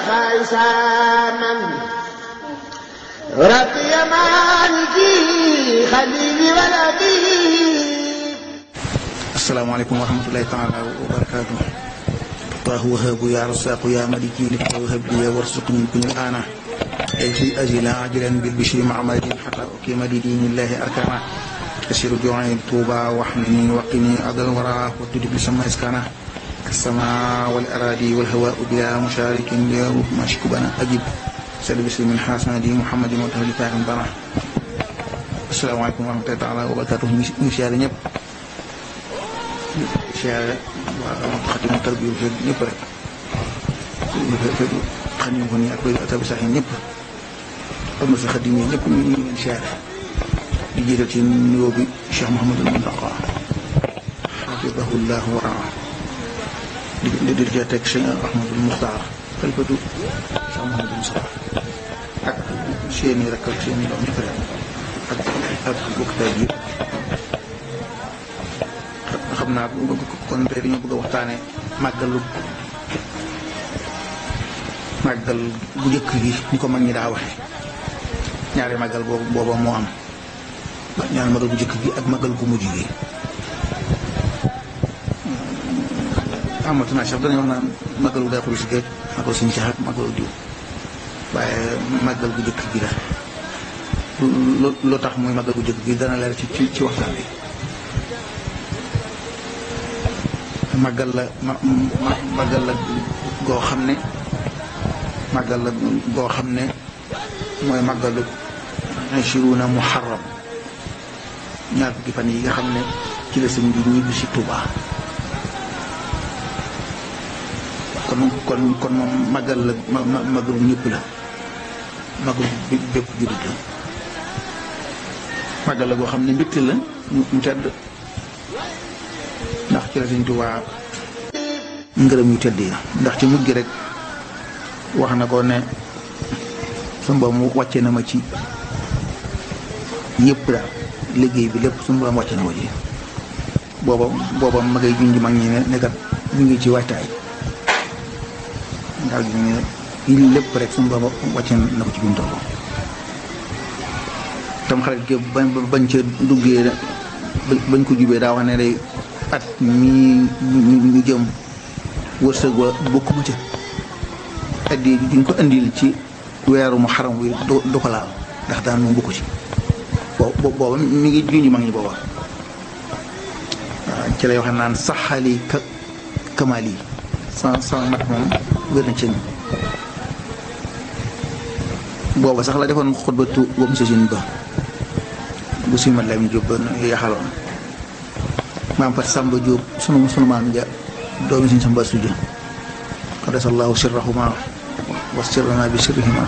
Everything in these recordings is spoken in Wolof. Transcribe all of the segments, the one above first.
خائسا من ربي مالكي خليلي ولدي asalaamaaleykum wa rahmatulahi taala wa barakaatu taahu wahabu ya rasaqu ya maliki li wahab li warsuqni kun ana ay fi ajila ajilan bil bishri ma'amadin hatta ukima li dinillahi arkana asiru ju'ayn tuba wahnini waqini adal wara wa tudib sama iskana كالسماء والأراضي والهواء بلا مشارك يا روح ما شكبنا أجب سلم بسم الحسن دي محمد وتهلي كائن بنا السلام عليكم ورحمة الله تعالى وبركاته مشاهدين ñëpp siyaare waa xatimu tarbiyu fekk ñëpp rek fekk xadim ko ni ak bay tabi sax yi ñëpp am na sa xadim yi ñëpp ñu ngi leen siyaare di jiital ci nuyoo bi Cheikh Mouhamadul Muntaqa xafidahu llah wa raa di di di ca teg Cheikh Ahmadul Muxtaar xalifatu Cheikh Mouhamadul Mustafa ak seeni rek ak seeni doom ñëpp rek ak ak bokk tay bi xam naa kon tey dañoo bëgg a waxtaane màggalu màggal bu njëkk gi ni ko mag ñi daa waxe ñaari màggal boobu booba moo am ñaari màggal bu njëkk gi ak màggal gu mujj gi amatu naa sax danañ wax naan màggalu day xulu si géej màggalu suñu cax ak màggalu diw waaye màggal bu njëkk gi la loo tax muy màggal bu njëkk gi dana leer ci ci waxtaan bi màggal la ma màggal la goo xam ne màggal la goo xam ne mooy màggalu ashiruna muharram ñaar fukki fan yi nga xam ne ci la sëñ bi ñibbi si Tuuba kon kon kon moom màggal la ma màggalu ñëpp la màggalu bépp jullit la màggal la goo xam ne mbégte la mu tedd ndax ci la Sëñ Tuubaa ngërëm yu tedd yi ndax ci mujj rek wax na ko ne suñu borom wàcce na ma ci yëpp daal liggéey bi lépp suñu borom wàcce na ma ci booba booba ma ngay junj mag ñi ne nekkat ñu ngi ci waajtaay ndax gi ne yi lépp rek suñu borom wàcce na ko ci bimu toll tam xarit gi bañ bañ ca duggee bañ ko jubee daa wax ne day at mii ñu jëm wërsëg wa bokk bu ca addi duñ ko indil ci weeru mu xaram wi du ko laal ndax daan moom bokku ci boobu booba mi ngi junj mag ñi booba waaw ci lay waxe naan saxali ka kamaal yi sa sa mat moom wér na ci booba sax la defoon xutbatu wam sasin ba bu suñu mat Lamin Jóob ba yaxaloon maam Fat Samba Diop sunu sunu maam ja doomi suñ Samba Suja qaddasallahu sirrahuma wa sirrana bi sirrihima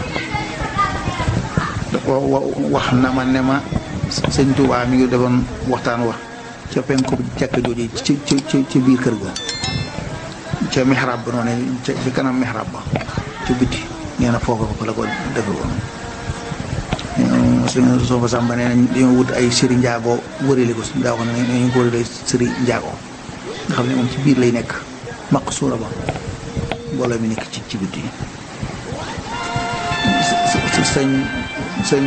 wax na ma ne ma sëñ Tuubaa mi ngi defoon waxtaan wa ca penku jàkka jooju ci ci ci biir kër ga ca mihrab ba noonu ca bi kanam mihrab ba ca biti nee na foofu ko la ko defe woon suñu soo fa sàmba nee nañ dañoo wut ay sëri njaago wërale ko daa wax ne nañu ko wërale sëri njaago nga xam ne moom ci biir lay nekk maq suura ba mbooloo mi nekk ci ci biti sëñ sëñ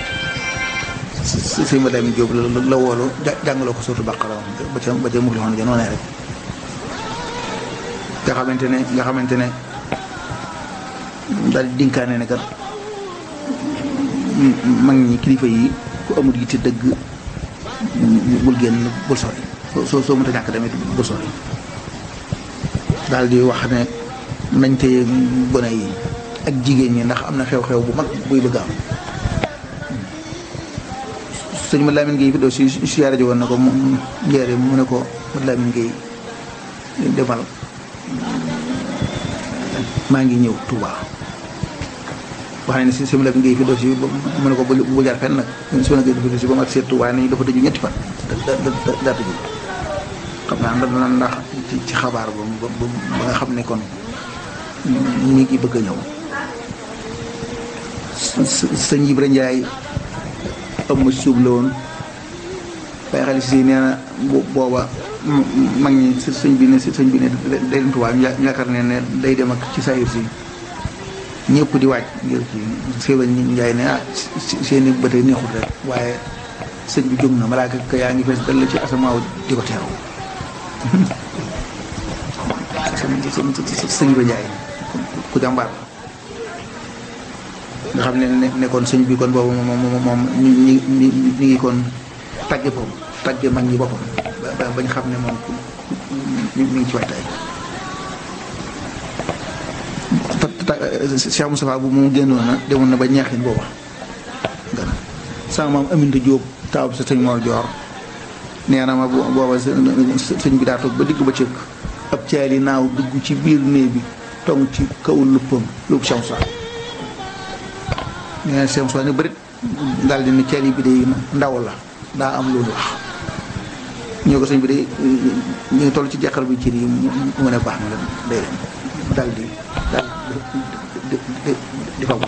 sëñ ma Lamin Jóob la woolu jàngaloo ko surtout bàqara ba ca ba ca mufli xoon ja noonee rek nga xamante ne nga xamante ne daal dinkaane ne kat mag ñi kilifa yi ku amul yitte dëgg bul génn bul sori soo soo mënta ñàkk tamit bul sori daal di wax ne nañ téye gone yi ak jigéen ñi ndax am na xew-xew bu mag buy bëgg am sëñ ma Lamin Gueye fi doo si siyaare ji woon na ko mu njeere mu ne ko ma Lamin Gueye demal maa ngi ñëw Touba wax nañ ne si sëñ Lamin Gueye fi doo si mu ne ko bu jaar fenn nag si ma Gueye fi doo si ba mu ak seet Touba nañu dafa tëju ñetti fan daa tëju xam naa ndax ndax ci xabaar ba ba nga xam ne kon mi ngi bëgg a ñëw sëñ Ibra Njaay am ma suub la woon waaye xale si nee na booba mag ñi sëñ bi ne sëñ bi ne day dem Tuubaa ñu yaakaar ne ne day dem ak ci saayir si ñëpp di wàcc ngir ci séeba ñi njaay ne ah seeni bët neexul rek waaye sëñ bi jóg na malaaka ka yaa ngi fees dal ci asamaaw di ko teeru sëñ ba njaay ku jàmbaar nga xam ne nekkoon sëñ bi kon boobu moom moom moom ñi ñi ñi ngi kon tàgge foofu tàgge mag ñi boppam ba bañ xam ne moom mi ngi ci waajtaay Cheikh Moustapha bu mu génnoon na demoon na ba ñeexin booba gana sama maam Aminta Jóob taaw sa sëñ Mor Joor nee na ma booba sëñ bi daa toog ba digg ba cëkk ab caali naaw dugg ci biir néeg bi tong ci kaw luppam lupp Cheikh Moustapha nee na Cheikh Moustapha ne bërit daal di ne caali bi day ndaw la daa am loolu wax ñoo ko sëñ bi day ñu ngi toll ci jàqar bi ci yi mu ne baax na la day dem daal di daal di di faw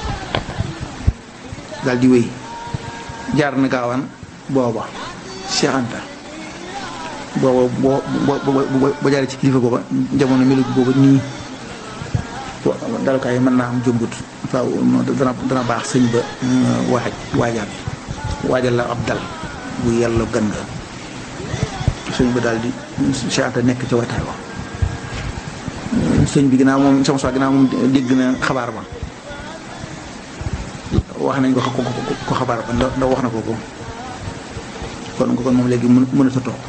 daal di wéy jaar na gaawaan booba Cheikh Anta booba boo boo boo jaaree ci kilifa booba jamono melu booba nii dalukaay mën naa am jëmbut faaw dana dana baax sëñ ba waaj waajal waajal la ab dal bu yàlla gën nga sëñ ba daal di Cheikh Anta nekk ca wataay wa sëñ bi ginnaaw moom sama soi ginnaaw moom dégg na xabaar ba wax nañ ko ko xabaar ba ndax wax na ko ko kon kon moom léegi mën mën a sa toog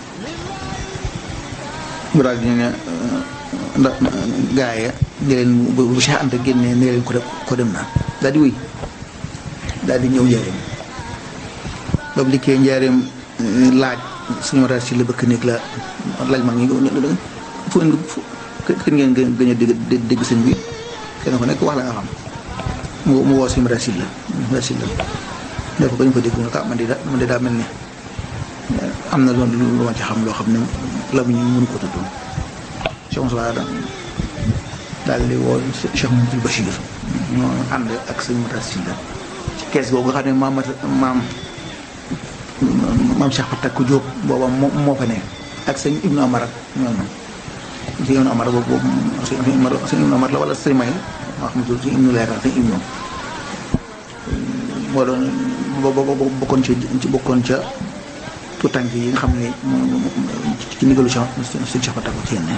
mu daal di ne ndax gaa ya ne leen bu Cheikh Anta génnee ne leen ko dem ko dem naa daal di wéy daal di ñëw njaareem ba mu liggéey njaareem laaj suñu mataat si la bëkk néeg la laaj mag ñi fu kën ngeen gën a dégg dégg sëñ bi kenn ko nekk wax la nga xam mu mu woo suñu mataat si la mataat si la ne ko bañ ko dégg mu ne ko man de daa man de daa mel ne am na loolu lu ma ci xam loo xam ne la mu ñu mënu ko tudd Cheikh Moussa daal di woo Cheikh Mouhamadou Bachir ñoo ànd ak sëñ mataat si la ci kees googu nga xam ne maam maam maam Cheikh Fatak ku Jóob booba moo moo fa ne ak sëñ Ibnu Amar ak ñooñu sëñ Ibnu Amar boobu boobu sëñ Ibnu Amar la wala sëñ May wax ma sëñ Ibnu leeral sëñ Ibnu moo doon bokkoon ca bokkoon ca tuutànk yi nga xam ne ci ndigalu Cheikh sëñ Cheikh Fatak ci yenn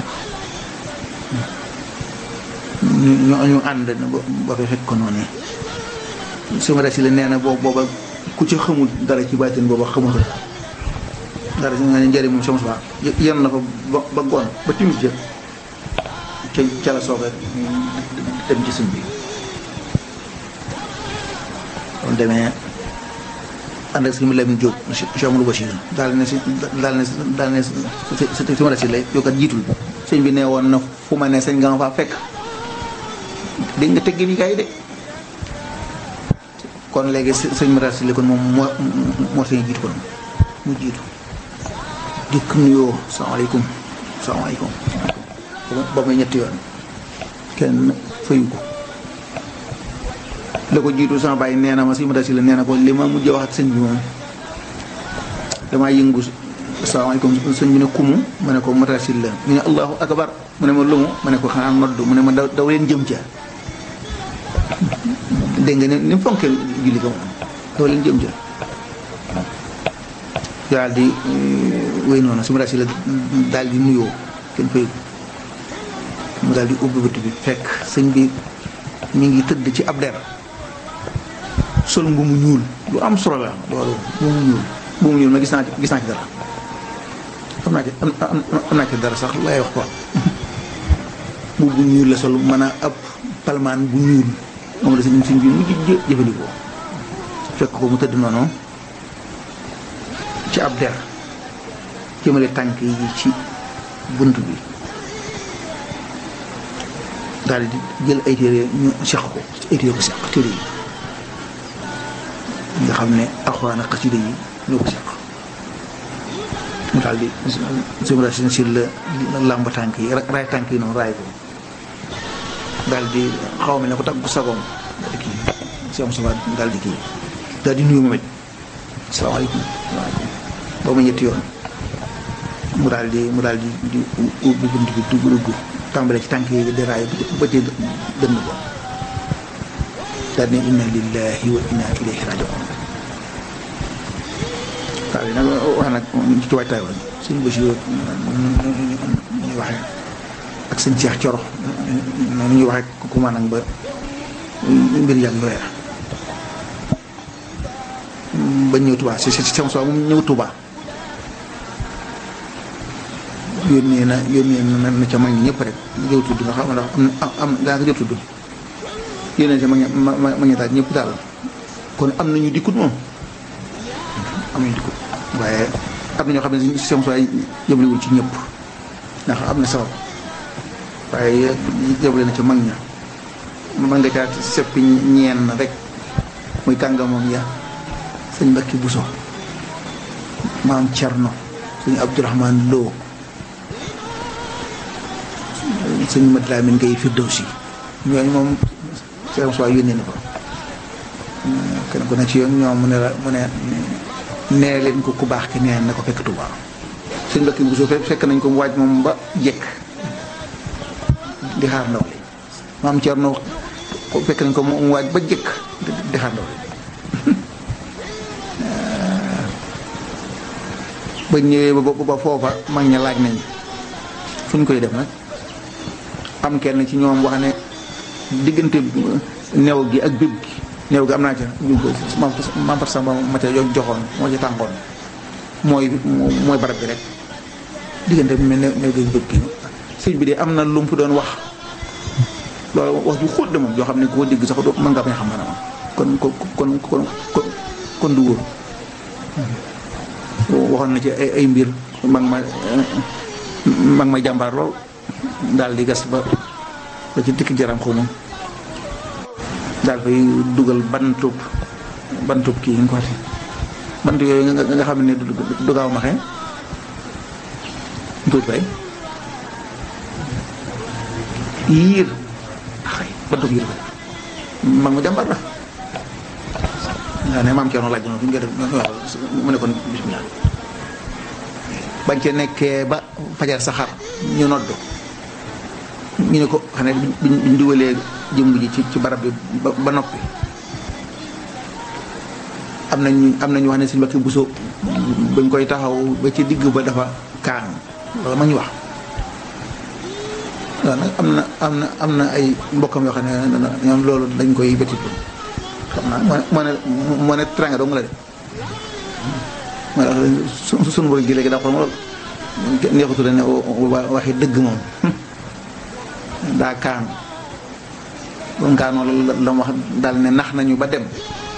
ñu ñu ànd ba fa fekk ko noonu sama rasi la nee na boobu booba ku ci xamul dara ci baatin booba xamul dara si nga ne njëriñ moom sama suba yenn na fa ba ba ngoon ba timis ja ca ca la soog a dem ci sëñ bi kon demee ànd ak sëñ Lamine Diop Cheikh Amadou Bachir daal ne si daal ne daal ne si ma si lay yow kat jiitul sëñ bi ne woon na fu ma ne sëñ nga ma faa fekk dégg nga teggi ni kay de kon léegi sëñ Mara si kon moom moo moo sañ jiitu kon mu jiitu dikk nuyoo salaamaaleykum salaamaaleykum ba muy ñetti yoon kenn fayu ko la ko jiitu sama bàyyi nee na ma sëñ Mara si la nee na ko li ma mujj wax ak sëñ bi moom damaa yëngu salaamaaleykum sëñ bi ne kumu ma ne ko Mara si la ñu ne allahu akbar mu ne ma lumu ma ne ko xanaa nodd mu ne ma daw daw leen jëm ca dégg nga ni ni mu fonkee julli ko moom doo leen jëm jël daal di wéy noonu su ma daal si la daal di nuyoo kenn fay mu daal di ubbi bët bi fekk sëñ bi mi ngi tëdd ci ab der sol mbu mu ñuul lu am solo la loolu mbu mu ñuul mbu mu ñuul ma gis naa ci gis naa ci dara xam naa ci am naa ci dara sax lay wax ko mbu bu ñuul la sol mën a ab palmaan bu ñuul moom la sëñ sëñ bi mujj jëfandikoo fekk ko mu tëdd noonu ci ab der jëmale tànk yi ci bunt bi daal di jël ay téere ñu seq ko ay téere ko seq téere yi nga xam ne alxuraan ak xasida yi ñoo ko seq mu daal di sëmra seen si la làmb tànk yi raay tànk yi noonu raay ko daal di xaw ma ne ko tàggu sagoom daal di kii si am sama daal di kii daal di nuyu moom it salaamaaleykum salaamaaleykum ba mu ñetti yoon mu daal di mu daal di di ubbi bunt bi dugg dugg tàmbale ci tànk yi di raay ba ci dënd ko daal ne inna lillahi wa inna ilayhi rajiun waaw yi nag wax nag ci waajtaay woon suñu Bachir ñuy waxee ak sëñ Cheikh Coro noonu ñuy waxee ku maanaam ba mbir yàgg yooya ba ñëw Touba si si sama soo moom ñëw Touba yónnee na yónnee na na ca mag ñi ñëpp rek jëw tudd nga xam ndax am na am daa ko jëw tudd yónnee ca mag ñi ma ma ma ñi daal ñëpp daal kon am nañu dikkut moom am nañu dikkut waaye am na ñoo xam ne si sama soo yëblewul ci ñëpp ndax am na sabab waaye yëble na ca mag ña mën nga caa seppi ñeen rek muy kàngamam ya sëñ Mbacke Bousso maam Thierno sëñ Abdourahmane Lo sëñ Mat Lamin Ngay Firdawsi ñooñu moom seen soi yónnee na ko kenn ku ne ci yoon ñoom mu ne la mu ne nee leen ko ku baax ki nee na ko fekk Touba sëñ Mbacke Bousso fekk nañ ko mu waaj moom ba jekk di xaar ndaw li maam Thierno fekk nañ ko mu waaj ba jekk di xaar ndaw li ba ñëwee ba ba foofa mag ña laaj nañ fu ñu koy def nag am kenn ci ñoom wax ne diggante new gi ak béb gi new gi am naa ca mam par samba ma ca joxoon moo ci tàngoon mooy mooy barab bi rek diggante bi new new gi ak béb gi sëñ bi de am na lu mu fi doon wax loolu wax ju xóot de moom yoo xam ne koo dégg sax mën nga bañ xam maanaam kon kon kon kon kon du wóor waxoon na ci ay ay mbir mag ma mag ma jàmbaar lool daal di gas ba ba ci dikk jaram xaw ma daal fay dugal bantub bantub kii nga ko waxee bant yooyu nga nga xam ne du gaaw ma xee tuuti fay yiir xay bantub yiir ko mag ma jàmbaar la nga ne maam Thierno laaj na fi nga def mu ne kon bismillah bañ ca nekkee ba fajar saxar ñu nodd ñu ne ko xam ne biñ dugalee jëmb ji ci ci barab bi ba noppi am nañ am nañu wax ne suñu Mbàkke Buso bañ koy taxaw ba ci digg ba dafa kaan loolu ma ñu wax waaw nag am na am na am na ay mbokkam yoo xam ne ñoom loolu dañ koy bétit xam naa moo moo ne moo ne tranga dong la de moo tax su suñu borom gi léegi daa xool ma lool neexutu ne waxi dëgg moom daa kaan bon kaan loolu la wax daal ne nax nañu ba dem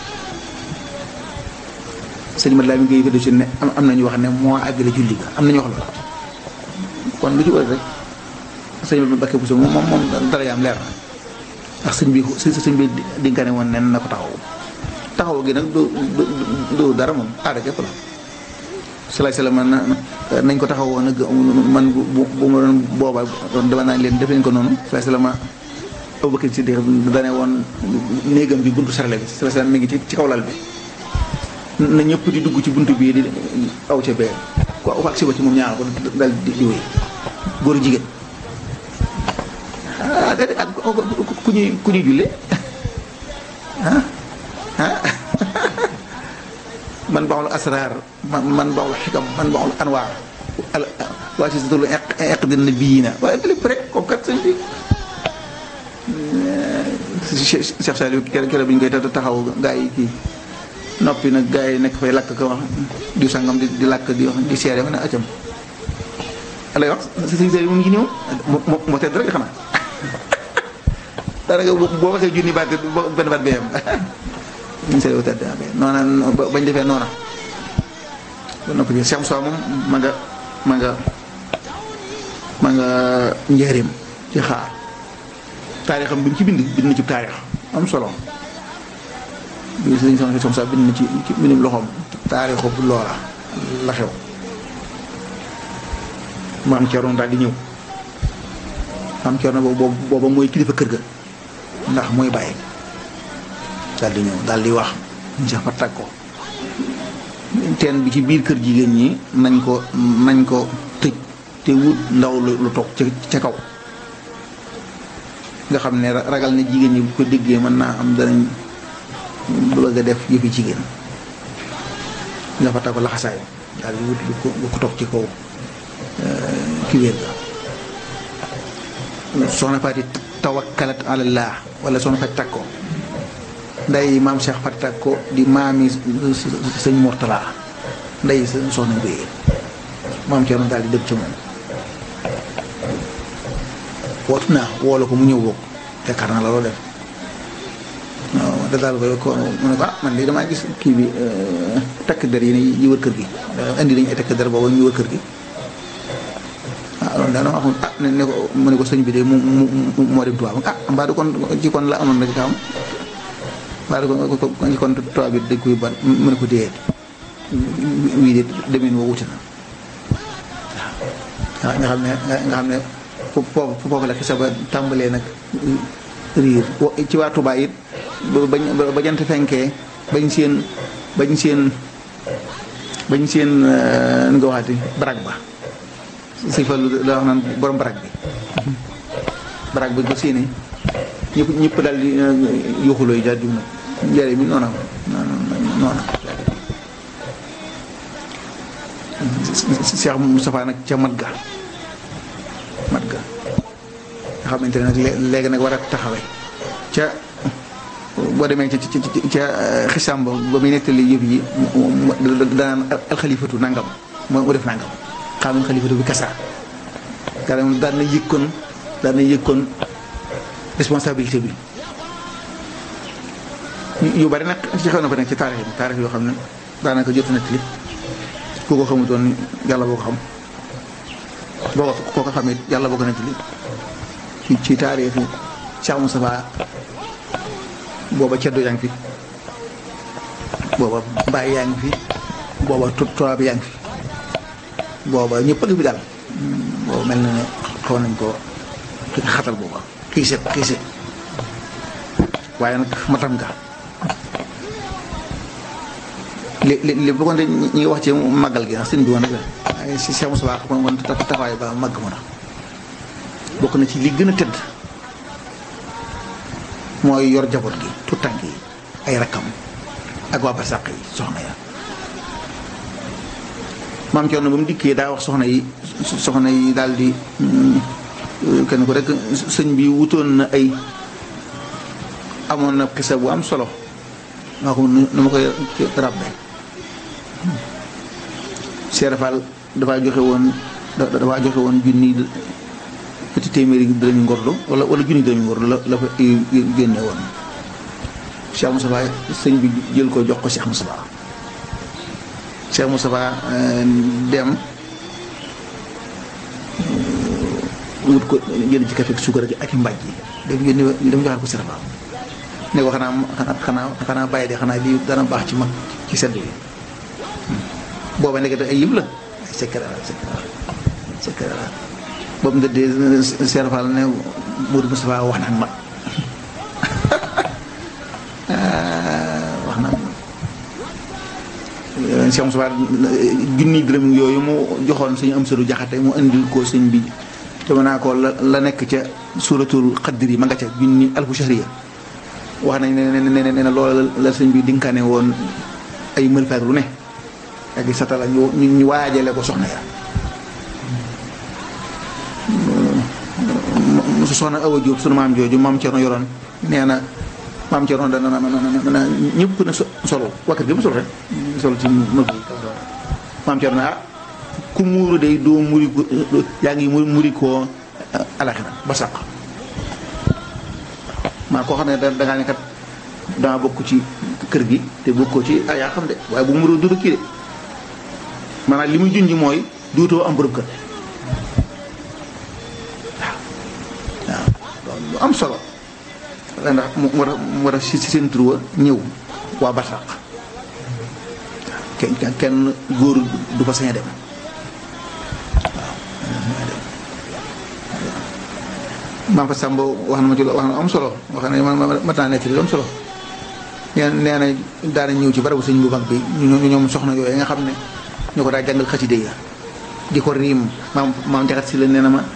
sëñ mat laa mi ngi fëddu si ne am nañu wax ne moo àggale julli ga am nañu wax loolu kon lu ci wër rek sëñ bi Mbàkke Buso moom moom dara yaam leer na ndax sëñ bi sëñ bi dinkane woon nen na ko taxaw taxaw gi nag du du dara moom aada képp la salaay salaam na nañ ko taxaw woon nag man bu bu ma doon booba dama naan leen def leen ko noonu salaay salaam Abubakar Siddiq dane woon néegam bi buntu sarale bi salaay salaam mi ngi ci ci kaw lal bi na ñëpp di dugg ci buntu bii di aw ca bee ku aw ak si ba ci moom ñaar ko dal di di wéy góor jigéen ah déedéet ku ñuy ku ñuy julle ah ah man baaxul asraar man man baaxul xikam man baaxul anwaar waa si satul eq dina bii na waaye lépp rek kooku kat sëñ bi Cheikh Saliou kere kere bi ñu koy taxaw gaa yi kii noppi nag gaa yi nekk fay lakk ko wax di sangam di di lakk di wax di seere ma ne acam lay wax sëñ Saliou mu ngi ñëw moo moo tedd rek xanaa daanaka boo waxee junni baat benn baat bee am ñu seetlu tedd noona bañ defee noona ba noppi Cheikh Moussa moom ma nga ma nga ma nga njëriñ ci xaar taarixam bi mu ci bind bind na ci taarix am solo bi sëñ Cheikh Moussa bind na ci ci mbindum loxoom taarixu bu loola la xew maam Thierno daal di ñëw maam Thierno boobu booba mooy kilifa kër ga ndax mooy bàyyi daal di ñëw daal di wax ñu sax fa tag ko teen bi ci biir kër jigéen ñi nañ ko nañ ko tëj te wut ndaw lu toog ca ca kaw nga xam ne ragal ne jigéen ñi bu ko déggee mën naa am danañ bëgg a def yëfi jigéen nga fa ko laxasaay daal di wut lu ko lu ko toog ci kaw ki wér ga soxna Faati tawakkalat alallah wala soxna Faati takko nday maam Cheikh Faati takko di maami sëñ Mortala nday soxna Mbéyeen maam Thierno daal di dëkk ci moom wootu naa woolu ko mu ñëw bokk yaakaar naa la loo def waaw da daal koy ko mu ne ko ah man de damaa gis kii bi takk der yi ne yi wër kër gi indi nañu ay takk der boobu ñu wër kër gi ah loolu daal dama wax ah ne ko mu ne ko sëñ bi de mu mu moo dem tubaab ah mbaa du kon ci kon la amoon rek kaam mbaa du kon ci kon tubaab bi dañ koy ban mu ne ko déet wii de demeen woo wuti na waaw nga xam ne nga xam ne foofu foofu la xisa ba tàmbalee nag riir ci waa Tuubaa it bañ ba jant fenkee bañ seen bañ seen bañ seen nu nga waxati barag ba si fa lu la wax naan borom barag bi barag bi ba séenee ñëpp ñëpp daal di yuxuloo yi daal di nag njëriñ mi noona noona Cheikh Moustapha nag ca mat ga mat ga nga xamante ne nag léegi nag war a taxawe ca boo demee ca ca ca xisam ba ba muy nettali yëf yi danaan alxalifatu nangam moo def nangam xaamin xalifatu bi kasa daan daan na yëkkoon daan na yëkkoon responsabilité bi yu bari nag ci xew na fa nekk ci taarix bi taarix yoo xam ne daanaka jot na li ku ko xamutoon yàlla boo ko xam boo ko koo ko xamit yàlla boo ko nekk li ci ci taarixu Cheikh Moustapha booba ceddo yaa ngi fi booba mbaay yaa ngi fi booba tubaab yaa ngi fi booba ñëpp a ngi fi daal booba mel na ne xaw nañ ko xatal booba kii set kii set waaye nag matam nga li li li bu ko ñi ngi wax ci màggal gi ndax sëñ bi woon rek la si Cheikh Moussa Ba woon taxawaay ba màgg mu na bokk na ci li gën a tëdd mooy yor jaboot gi tout tànk yi ay rakkam ak waa barsàq yi soxna ya maam Thierno ba mu dikkee daa wax soxna yi soxna yi daal di kenn ko rek sëñ bi wutoon na ay amoon na xisa bu am solo maa ko nu ma koy rabbe Cheikh Fall dafaa joxe woon dafaa joxe woon junni ñetti téeméeri dërëmi ngordo wala wala junni dërëmi ngordo la la fa génne woon Cheikh Moustapha sëñ bi jël ko jox ko Cheikh Moustapha Cheikh Moustapha dem wut ko jël ci kafe suukar gi ak i mbàjj yi dem yónni dem joxaat ko Cheikh Fall ne ko xanaa xanaa xanaa bàyyi de xanaa lii dana baax ci mag ci sedd bi booba nekk ay yëpp la ay secret la secret la secret la boobu nga dee Cheikh Fall ne Modou Moustapha wax naan mag wax naan Cheikh Moustapha junni dërëm yooyu mu joxoon suñu am sëru jaxate mu indil ko sëñ bi dama naa ko la la nekk ca suratul xaddir yi ma nga ca junni alfu shahriya wax nañ ne ne ne ne loola la sëñ bi dinkaane woon ay mëlfaak lu ne ak i satala ñu ñu waajale ko soxna ya su soxna Awa Diop sunu maam jooju maam Thierno yoroon nee na maam Thierno dana na ñëpp na solo wakkat gi mu solo rek solo ci mëg yi maam Thierno ah ku muuru day doo muri ko yaa ngi muri koo alaxira ba sàq maa koo xam ne da dangaa ne kat dama bokk ci kër gi te bokkoo ci ah yaa xam de waaye bu mu dudu kii de maanaam li muy junj mooy duutoo am borom kër waaw waaw lu am solo ndax mu war a mu war a si seen tur ñëw waa Barsaq kenn kenn góor du fa sañ a dem maam fa Samba wax na ma ci wax na am solo wax na ma ma taa nekk lu am solo nee nee na daana ñëw ci barabu sëñ bu mag bi ñu ñoom soxna yooyu nga xam ne ñu ko daa jàngal xaside ya di ko riim maam maam jaxat si la nee na ma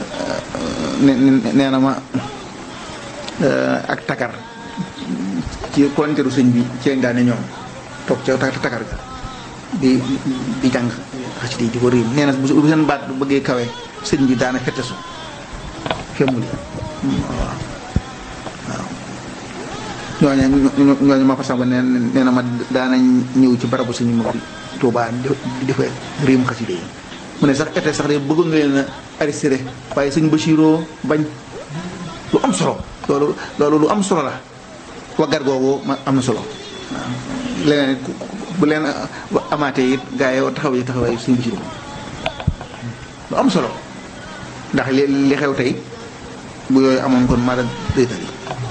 nee na ma ak takar ci konteeru sëñ bi ci lañ daane ñoom toog ca takar ga di di jàng xasida yi di ko riim nee na bu seen baat bu bëggee kawe sëñ bi daana fettesu femmul waaw waaw ñooñu ñooñu ma fa samba nee nee na ma daanañ ñëw ci barabu sëñ ma Tuubaa di defa riim xasida yi mu ne sax été sax de bëggoon nga leen a arrêté waaye sëñ Bachiroo bañ lu am solo loolu loolu lu am solo la waggar googu ma am na solo waaw leneen bu leen amaatee it gaa yi taxaw yi taxawaay sëñ Bachiroo lu am solo ndax li li xew tey bu yooyu amoon kon mara déetali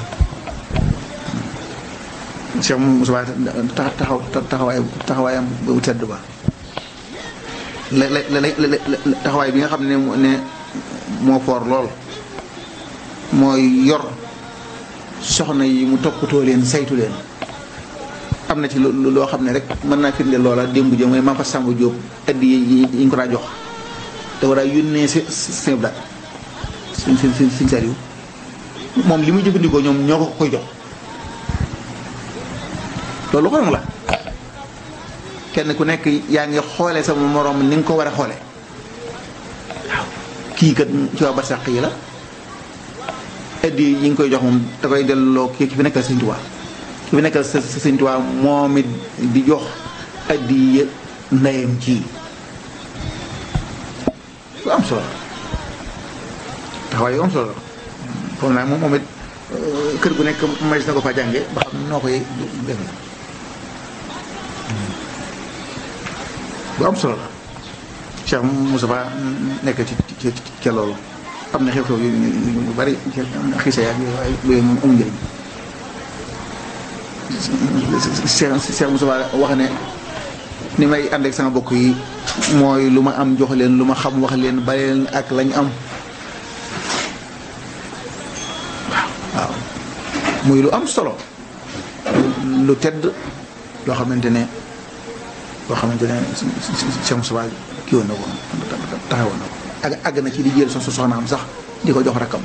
Cheikh Moussa taxaw taxawaay taxawaayam bu tedd ba la la la taxawaay bi nga xam ne ne moo foor lool mooy yor soxna yi mu toppatoo leen saytu leen am na ci loo xam ne rek mën naa firnde loola démb jëm mooy Mame Samba Diop addi yi ñu ko daa jox te war a yónnee si seen blaat suñ suñ suñ suñ sariw moom li muy jëfandikoo ñoom ñoo ko koy jox loolu xorom la kenn ku nekk yaa ngi xoole sama moroom ni nga ko war a xoole waaw kii kat ci waa barsàq yi la addi yi ngi koy jox moom da koy delloo ki fi nekkal Sëñ Tuubaa ki fi nekkal sa Sëñ Tuubaa moom it di jox addi ndeyam ci lu am solo taxawaay yu am solo foog naa moom moom it kër gu nekk majis na ko fa jànge ba xam noo koy defe bu am solo la Cheikh Moustapha nekk ci ci ca loolu am na xew-xew yu yu bari xiisa yaag yooyu moom amul njëriñ Cheikh Cheikh Moustapha wax ne ni may ànd ak sama bokk yi mooy lu ma am jox leen lu ma xam wax leen bàyyi leen ak lañ am waaw waaw muy lu am solo lu tedd loo xamante ne loo xamante ne Cheikh Moustapha kii woon na ko taxawoon na ko ak àgg na ci di jël so soxnaam sax di ko jox rakkam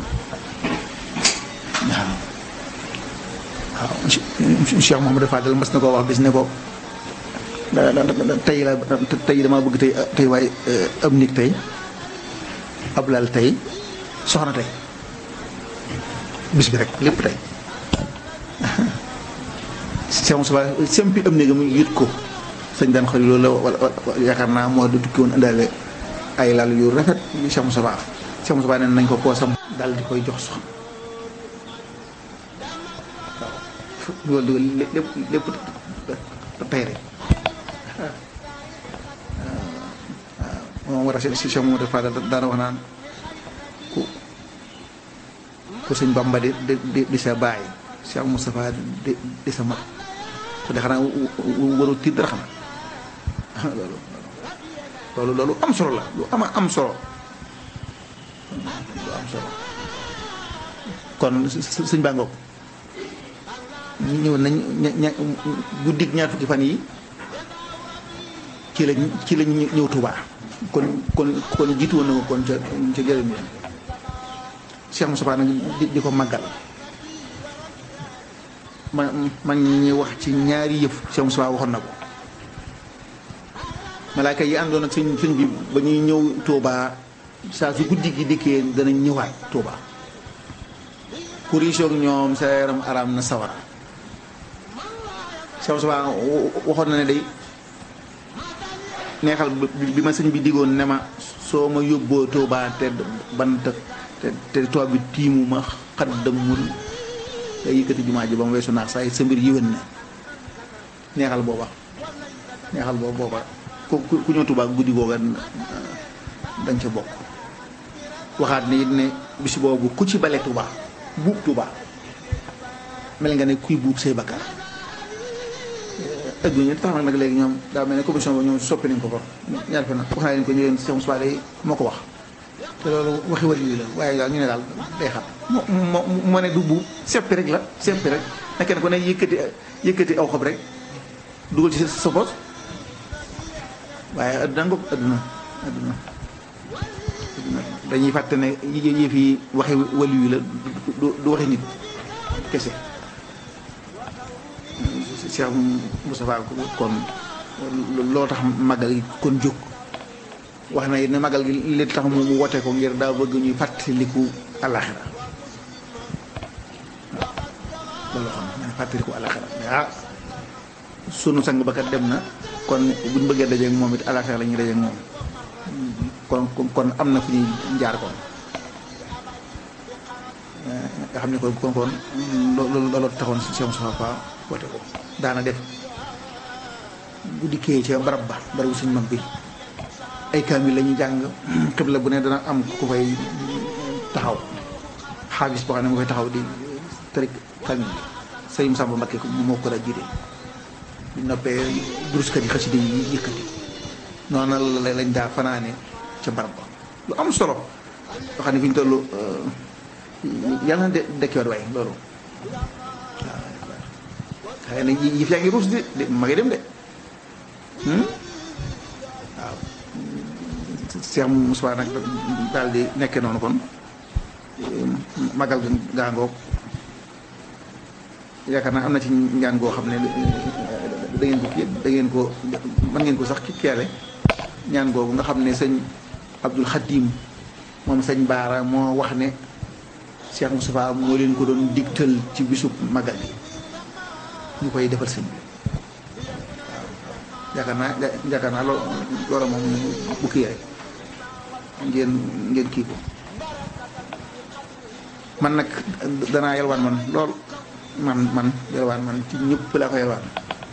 waaw waaw Cheikh Mouhamadou Fadel mas na koo wax bis ne ko tey la tey dama bëgg tey tey waaye ab nit tey ab lal tey soxna tey bis bi rek lépp tey Cheikh Moustapha sempi am néegam yit ko sëñ daan xëy loolu la wala yaakaar naa moo du tukki woon indaale ay lal yu rafet yu Cheikh Moustapha Cheikh Moustapha nee nañ ko poosam daal di koy jox soxna waaw loolu lépp lépp tey rek waaw moom war a si Cheikh Moustapha Fadal daana wax naan ku ku sëñ Bamba di di di sa baay Cheikh Moustapha di di sa mag ko de xanaa waru tiit dara xanaa loolu loolu loolu am solo la lu ama am solo lu am solo kon sëñ Ba ngoog ñëw nañ ña guddig ñaar fukki fan yi ci lañ ci lañ ñëw Tuubaa kon kon kon jiitu woon na ko kon ca ca jërëm yéen Cheikh Moustapha nag di di ko màggal ma mag ñi wax ci ñaari yëf Cheikh Moustapha waxoon na ko malaaka yi àndoon ak sëñ sëñ bi ba ñuy ñëw Tuubaa saa su guddi gi dikkee danañ ñëwaat Tuubaa ku riisoog ñoom sa yaram araam na sawara Cheikh Moustapha waxoon na ne day neexal bi ma sëñ bi diggoon ne ma soo ma yóbboo Tuubaa te bant te te toog bi tiimu ma xaddamul nga yëkkati jumaa ji ba mu weesu naax saa yi sa mbir yéwén na neexal booba neexal booba booba ku ku ñëw Tuubaa guddi googa dañ ca bokk waxaat ne it ne bis boobu ku ci bale Tuubaa buub Tuubaa mel nga ne kuy buub say bakkaar ëgg ñu tax nag nag léegi ñoom daa mel ne commission ba ñoom soppi nañ ko ko ñaar fa nag wax naa leen ko ñu leen Cheikh Moustapha day moo ko wax te loolu waxi wàllu yi la waaye daal ñu ne daal day xam moo moo moo ne du buub seppi rek la seppi rek na kenn ku ne yëkkati yëkkati aw xob rek dugal ci sa poos waaye adduna ngoog adduna adduna dañuy fàtte ne yëf yi waxi wàllu yi la du du waxi nit kese Cheikh Moustapha kon loo tax magal gi kon jóg wax na it ne magal gi li tax mu wote ko ngir daa bëgg ñuy fàttaliku àllaxira loolu xam ne fàttaliku àllaxira ah sunu sang ba kat dem na kon buñ bëggee dajeeg moom it àllaxira la ñuy dajeeg moom kon kon am na fu ñuy jaar kon nga xam ne kon kon kon loolu loolu taxoon si Cheikh Moustapha wote ko daana def bu dikkee ca barab ba barabu suñ mag bi ay kaamil la ñuy jàng xibla bu ne dana am ku fay taxaw xaabis boo xam ne mu fay taxaw di tërik kaamil bi sëriñ Samba Mbakke moo ko daa jiite bu noppee duruskat yi xasida yi yëkkati noonu la lañ daa fanaane ca barab ba lu am solo loo xam ne fi ñu toll yàlla na de dekkiwaat waay loolu waaw xëy na yëf yaa ngi ruus de de ma ngi dem de waaw Cheikh Moussa nag daal di nekkee noonu kon magal gaa ngoog yaakaar naa am na ci ñaan goo xam ne da ngeen ko kii da ngeen ko mën ngeen ko sax ki keele ñaan googu nga xam ne sëñ Abdul Xadim moom sëñ Baara moo wax ne Cheikh Moustapha moo leen ko doon digtal ci bisub magal bi ñu koy defal sëñ bi waaw yaakaar naa yaakaar naa loo loola moom bu kii rek ngeen ngeen kii ko man nag danaa yalwaan man lool man man yalwaan man ci ñëpp laa ko yalwaan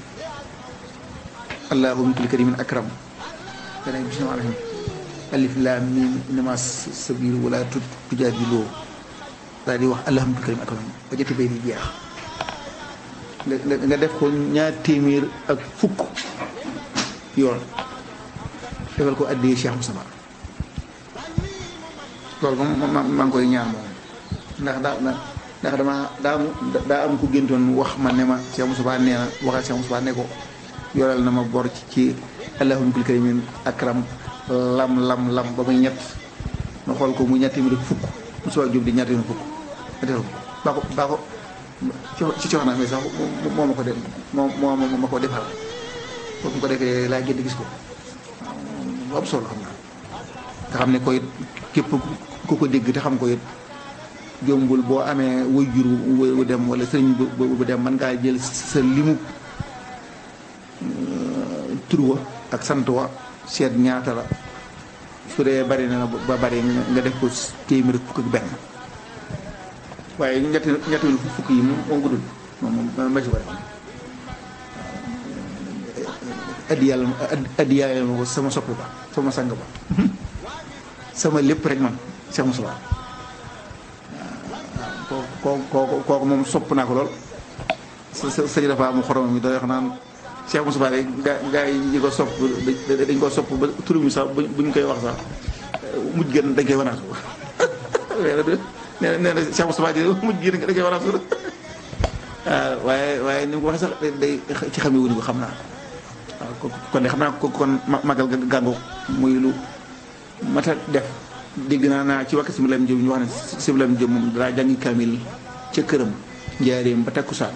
allahu min kulli karimin akram dana bismillah rahim alif lam mim innama sabilu wala tujaadiloo daal di wax alhamdu karim akram ba jëtti bay di jeex nga def ko ñaar téeméer ak fukk yoon defal ko addee Cheikh Moustapha loolu moom maa ngi koy ñaan moom ndax daa ndax dama daa daa am ku géntoon wax ma ne ma Cheikh Moustapha nee na waxal Cheikh Moustapha ne ko yoral na ma bor ci ci alhamdu karim akram lam lam lam ba muy ñett ma xool ko mu ñaar téeméer ak fukk Moustapha Diop di ñaar téeméer fukk ma defal ko baa ko baa ko ci ci wax naa mais sax moo ma ko def moo moo ma ko defal foofu mu ko defee laa génn gis ko bu am solo xam naa nga xam ne koy képp ku ko dégg te xam ko it jombul boo amee wuy jur wu dem wala sëriñ bu dem mën ngaa jël sa limu tur wa ak sant wa seet ñaata la su dee bari na ba bari nga def ko téeméer fukk ak benn waaye ñetti ñetti fukk yi moom moom guddul moom moom ma ci bari addi yàlla addi yàlla ma ko sama sopp ba sama sang ba sama lépp rek man Cheikh Moussa waaw kooku kooku kooku moom sopp naa ko lool sa sa sëñ dafa am xorom mi doy wax naan Cheikh Moussa rek gaa gaa yi ko sopp dañ ko sopp ba turu mi sax buñ koy wax sax mujj gën dañ koy wanaatu nee na nee na Cheikh Moussa di mujj gën dañ koy wanaatu waaw waaye waaye ni mu ko waxee sax day ci xamee wuñu ko xam naa waaw kon de xam naa ko kon magal gàngo muy lu mata def dégg naa naa ci wakk Sibilam Diop ñu wax ne Sibilam Diop moom daa jàngi kamil ca këram njaareem ba takkusaan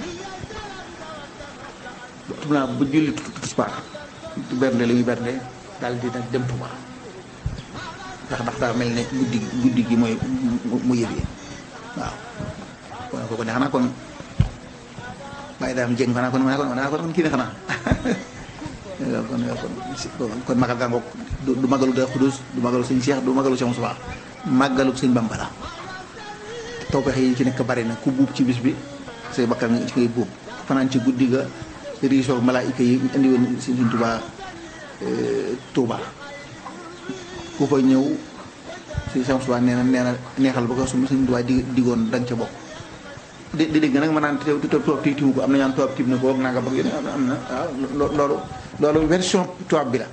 xam naa bu julli tisbaar bernde la ñuy bernde daal di nag dem Tuuba ndax ndax daa mel ne guddi guddi gi mooy mu yëg yi waaw kon kooku ne xanaa kon bàyyi daam jëng xanaa kon xanaa kon kii ne xanaa kon kon kon magal gàngoog du magalu da xudus du magalu sëñ Cheikh du magalu Cheikh Moussa màggalu sëñ Bamba la tawfeex yi ci nekk bari na ku buub ci bis bi say bakkan nga ci ngay buub fanaan ci guddi ga riisoog malaayika yi indi woon sëñ Tuubaa Tuubaa ku fa ñëw si Cheikh Moussa nee na nee na neexal ba ko su sëñ Tuubaa di digoon da nga ca bokk di di dégg nag ma naan te tubaab ti timu ko am na ñaan tubaab tim na ko naa nga bëgg yéen am na waaw loolu loolu version tubaab bi la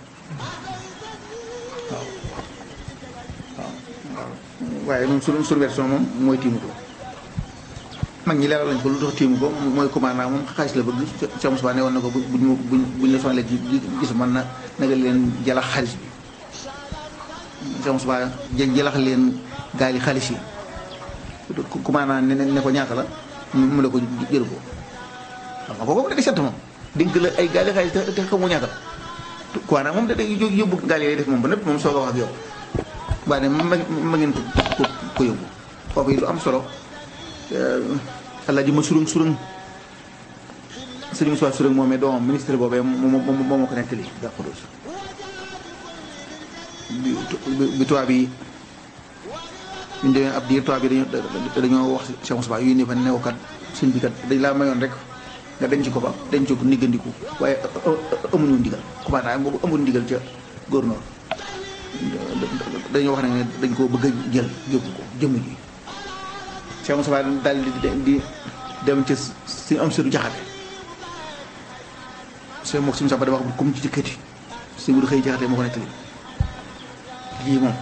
waaw waaw waaye noonu suñu suñu version moom mooy tiimu ko mag ñi leeral lañ ko lu tax tiimu ko mooy commandant moom xaalis la bëgg Cheikh Moussa ne woon na ko buñ buñ buñ la sonalee gis man na naga leen jalax xaalis bi Cheikh Moussa jalax leen gaal yi xaalis yi commandant ne ne ko ñaata la mu la ko jël ko xam nga kooku da nga sant moom dénk la ay gaali xaalis te te xamoo ñaata quoi nag moom da day yóbbu gaali lay def moom ba nëpp moom soog a wax ak yow waaye ne ma ma ngeen ko ko ko yóbbu foofu yi lu am solo alaaji ma surung surung sëriñ Moussa surung moomee doomam ministre boobee moom moom moo ko nettali daa xudus bi bi tubaab yi ñu demee ab diir tubaab yi dañoo dañoo wax Cheikh Moussa yu ne fa new kat sëñ bi kat dañ laa mayoon rek nga denc ko fa denc ko niggandiku waaye amuñu ndigal commandant boobu amul ndigal ca gouverneur dañoo wax ne dañ koo bëgg a jël yóbbu ko jëmm ji Cheikh Moussa daal di di dem ca si am sëru jaxate sëñ mook suñu samba dama wax comme ci jëkkati si bu xëy jaxate moo ko nettali lii moom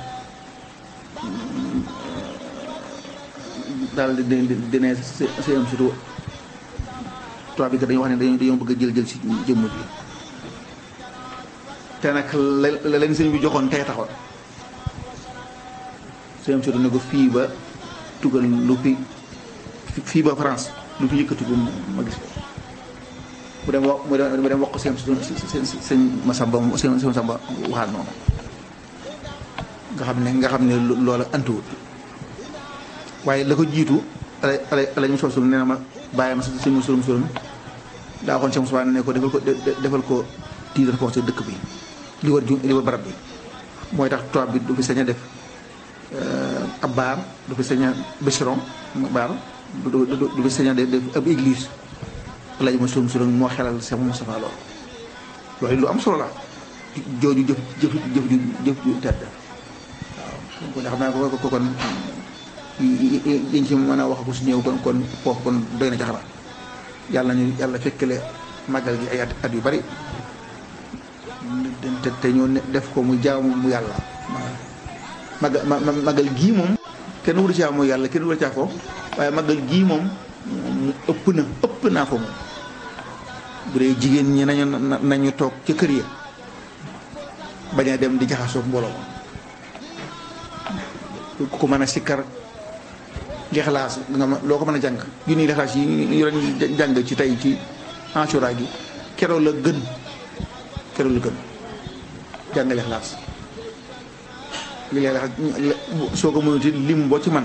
daal di di di ne si am surtout tubaab bi kat dañoo wax ne dañoo dañoo bëgg a jël jël si jëmm ji te nag la leen sëñ bi joxoon tey taxoon si am surtout ne ko fii ba tugal lu fi fii ba France lu fi yëkkati ko ma gis ko mu dem wax mu dem wax ko seen seen seen Masamba seen seen Masamba waxaat noonu nga xam ne nga xam ne loola antuwut waaye la ko jiitu ala ala ala ñu sosul nee na ma bàyyi ma sëñ ma surum surum daa waxoon Cheikh Moussa ne ko defal ko defal ko tiitar ko ci dëkk bi li war ju li war barab bi mooy tax tubaab bi du fi sañ a def ab baar du fi sañ a bêcheron baar du du fi sañ a def ab église laaj ma surum surum moo xelal Cheikh Moustapha loolu loolu lu am solo la jooju jëf jëf jëf ju jëf ju tedd waaw kon xam naa ko ko kon yiñ ci mën a wax ko su ñëw kon kon foofu kon doy na jaxara yàlla ñu yàlla fekkale màggal gi ay at yu bari te te ñu def ko mu jaamu mu yàlla màggal màggal gii moom kenn wuru caa mooy yàlla kenn wuru caa ko waaye màggal gii moom mu ëpp na ëpp naa ko moom bu dee jigéen ñi nañu nañu toog ca kër ya bañ a dem di jaxasoo mbooloo ku mën a sikkar lixlaas nga ma loo ko mën a jàng junniy lixlaas yi ñu doon jàng ci tey ci Ashura gi keroog la gën keroog la gën jàng lixlaas li lixlaas soo ko mënuti lim boo ci man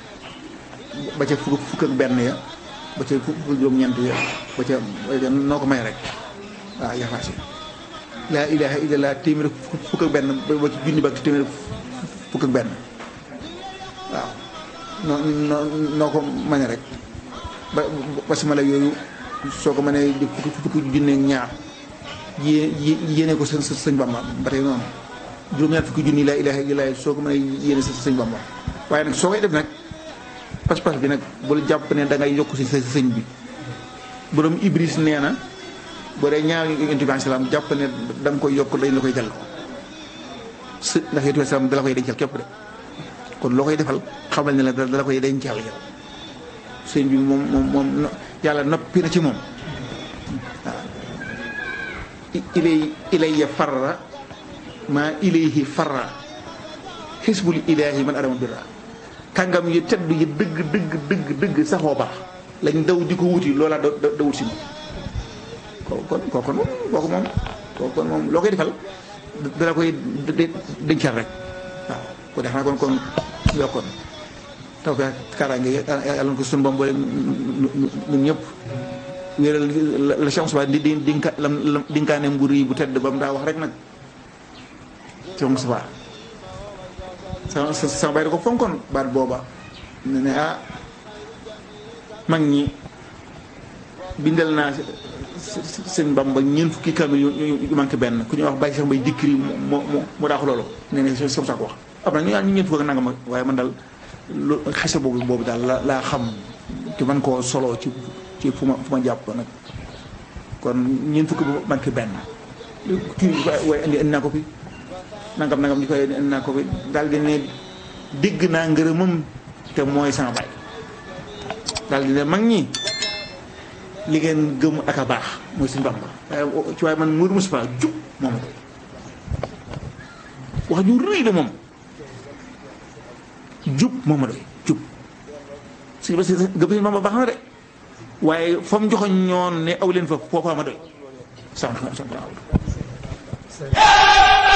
ba ca fukk fukk ak benn ya ba ca fukk juróom-ñeent ya ba ca noo ko may rek waaw lixlaas yi laa ilaaha illallah téeméer fukk ak benn ba ci junni ba téeméer fukk ak benn waaw noo noo noo ko mane rek ba basmala yooyu soo ko mënee di fukki fukki junne ñaar yé yéene ko sa sëñ Bamba ba tey noonu juróom-ñaar fukki junni laa ilaaha illallaah soo ko mënee yéene sa sëñ Bamba waaye nag soo koy def nag pas-pas bi nag bul jàpp ne da ngay yokk si sa sëñ bi borom Ibris nee na boo dee ñaar yonent bi salaam jàpp ne da nga koy yokk dañ la koy delloo së ndax yonent bi salaam da la koy dencal képp de kon loo koy defal xamal ne la dala koy dencal yow sëñ bi moom moom moom yàlla noppi na ci moom waaw ilay ilayya farra maa ilayhi farra xisbul ilaahi man adama birra kàngam yi tedd yi dëgg dëgg dëgg dëgg saxoo baax lañ daw di ko wuti loola da da wut si moom kooku kon kooku moom kooku moom kooku kon moom loo koy defal dala koy dencal rek waaw ko def naa kon kon yokkoon taw bi kaaraange yàlla na ko suñu boom boole ñun ñëpp wéeral la chance ba di di dinka lam dinkaane mburu yi bu tedd ba mu daa wax rek nag chance ba sama sama bay da ko fonkoon baat booba ne ne ah mag ñi bindal naa sëñ Bamba ñeent fukki kamil yu manqué benn ku ñuy wax bàyyi sax mbay dikkiri moo moo moo daa ko loolu nee ne sama saa ko wax am na ñu ñu ñeent fukk ak nangam waaye man daal lu xese boobu boobu daal la laa xam te man koo solo ci ci fu ma fu ma jàpp nag kon ñeent fukk bu manqué benn kii waaye indi indi naa ko fi nangam nangam ñu koy indi naa ko fi daal di ne dégg naa ngërëmam te mooy sama baay daal di ne mag ñi li ngeen gëm ak a baax mooy suñu Bamba waaye ci waaye man Mourou Moustapha jub moom wax ju rëy la moom jub moom ma doy jub si ba si gëm suñu Bamba baax na de waaye fa mu joxoon ñoon ne aw leen fa foofa ma doy salaamaaleykum